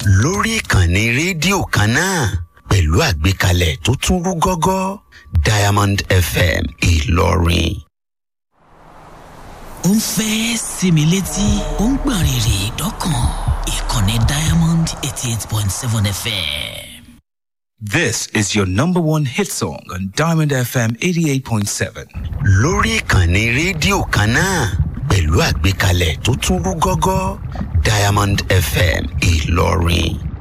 lórí ìkànnì rédíò kan náà pẹ̀lú àgbékalẹ̀ tó tún rú gọ́gọ́ diamond fm ìlọrin. ó ń fẹ́ sinmi létí ó ń gbọ̀n rìrì dọ́kàn ìkànnì diamond eighty eight point seven fm. This is your number one hit song on Diamond FM 88.7. lórí ìkànnì rédíò kan náà pẹ̀lú àgbékalẹ̀ tó tún rú gọ́gọ́ diamond fm ìlọrin.